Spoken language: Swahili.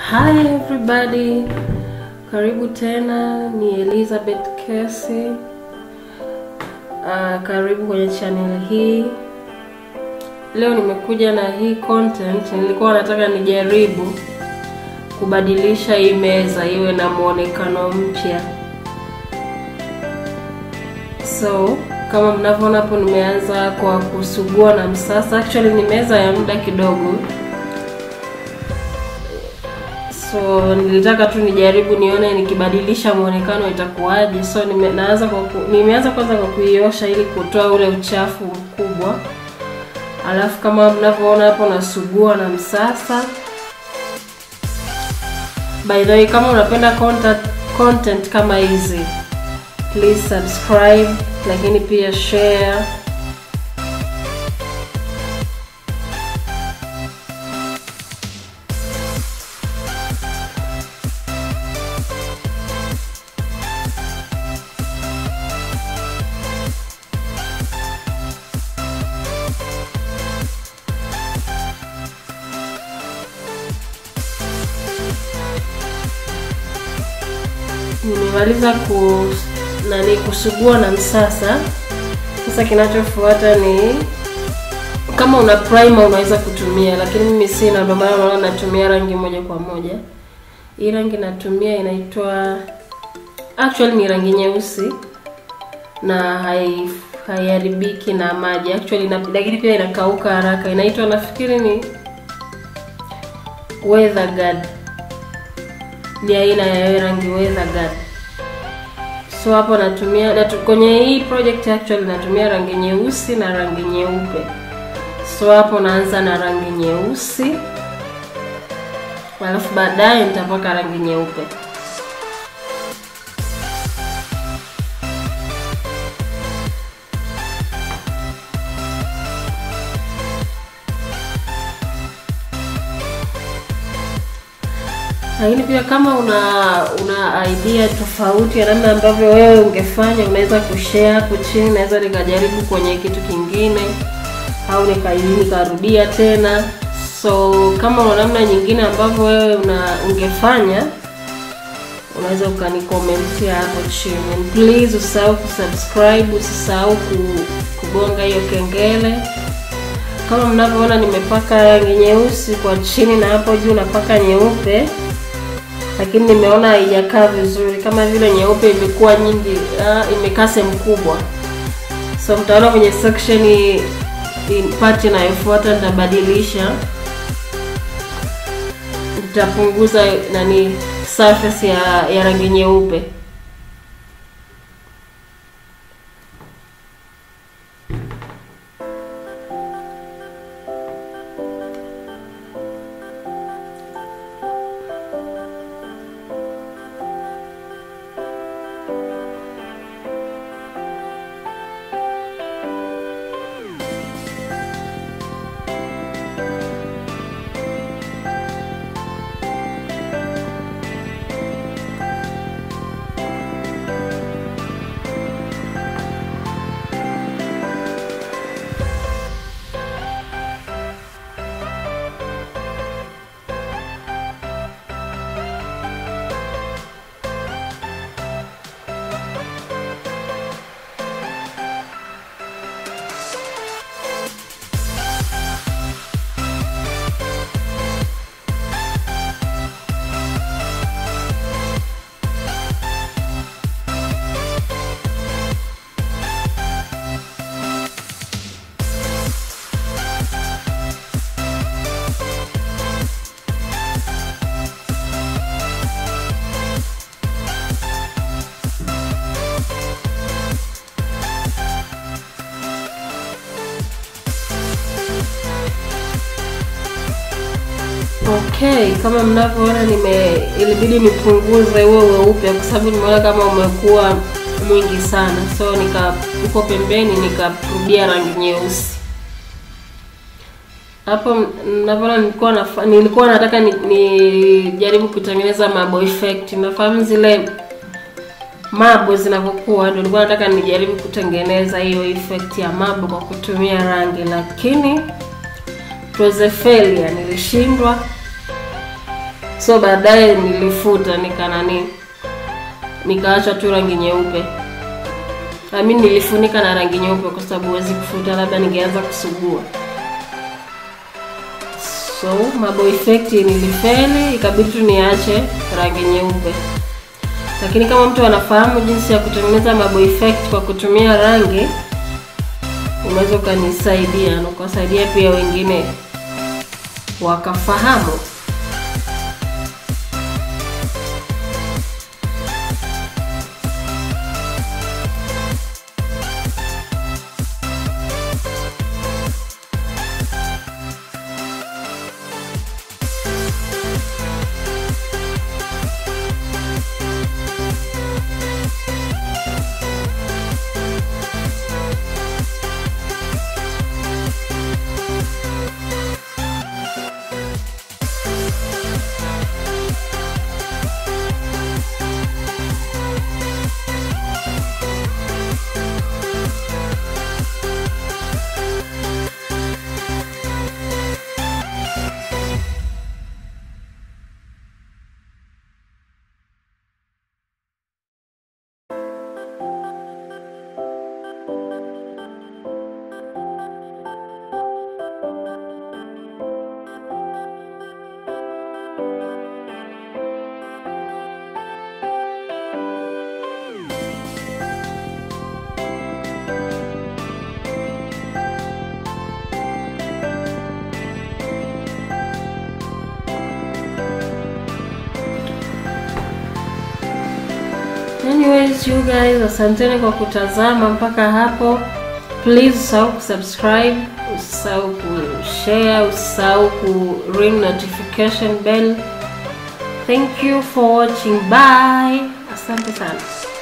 Hi everybody, karibu tena, ni Elizabeth Kesi. Uh, karibu kwenye channel hii. Leo nimekuja na hii content, nilikuwa nataka nijaribu kubadilisha hii meza iwe na muonekano mpya. So kama mnavyoona hapo, nimeanza kwa kusugua na msasa. Actually ni meza ya muda kidogo so nilitaka tu nijaribu nione nikibadilisha muonekano itakuwaje. So nime, naanza kwa ku, nimeanza kwanza kwa kuiosha ili kutoa ule uchafu mkubwa, alafu kama mnavyoona hapo nasugua na msasa. By the way, kama unapenda content, content kama hizi please subscribe, lakini pia share Nimemaliza ku nani kusugua na msasa. Sasa kinachofuata ni kama una primer unaweza kutumia, lakini mimi sina, ndio maana unaona natumia rangi moja kwa moja. Hii rangi natumia inaitwa actually ni rangi nyeusi na hai haiharibiki na maji actually na, lakini pia inakauka haraka. Inaitwa nafikiri ni Weather Guard ni aina ya rangi Weather Guard. So hapo natumia natu, kwenye hii project actually natumia rangi nyeusi na rangi nyeupe. So hapo naanza na rangi nyeusi, alafu baadaye nitapaka rangi nyeupe. lakini pia kama una una idea tofauti ya namna ambavyo wewe ungefanya, unaweza kushare hapo chini. Naweza nikajaribu kwenye kitu kingine au nikarudia tena. So kama una namna nyingine ambavyo wewe una ungefanya, unaweza ukanikomentia hapo chini. And please usisahau kusubscribe, usisahau kugonga hiyo kengele. Kama mnavyoona nimepaka rangi nyeusi kwa chini na hapo juu napaka nyeupe lakini nimeona haijakaa vizuri, kama vile nyeupe imekuwa nyingi, uh, imekaa sehemu kubwa. So mtaona kwenye section part inayofuata nitabadilisha, nitapunguza nani surface ya, ya rangi nyeupe. Okay, kama mnavyoona nime ilibidi nipunguze huo weupe kwa sababu nimeona kama umekuwa mwingi sana, so nika uko pembeni nikarudia rangi nyeusi. Hapo mnavyoona nilikuwa na nilikuwa nataka nijaribu ni kutengeneza marble effect. Nafahamu zile marble zinavyokuwa, ndio nilikuwa nataka nijaribu kutengeneza hiyo effect ya marble kwa kutumia rangi, lakini it was a failure, nilishindwa. so baadaye nilifuta nikanani nikaacha tu rangi nyeupe ami nilifunika na rangi nyeupe kwa sababu huwezi kufuta labda ningeanza kusugua so mabo effect nilifeli ikabidi tu niache rangi nyeupe lakini kama mtu anafahamu jinsi ya kutengeneza mabo effect kwa kutumia rangi unaweza ukanisaidia na ukawasaidia pia wengine wakafahamu anyways you guys asanteni kwa kutazama mpaka hapo please usahau kusubscribe usisahau kushare usisahau ku ring notification bell thank you for watching bye asante sana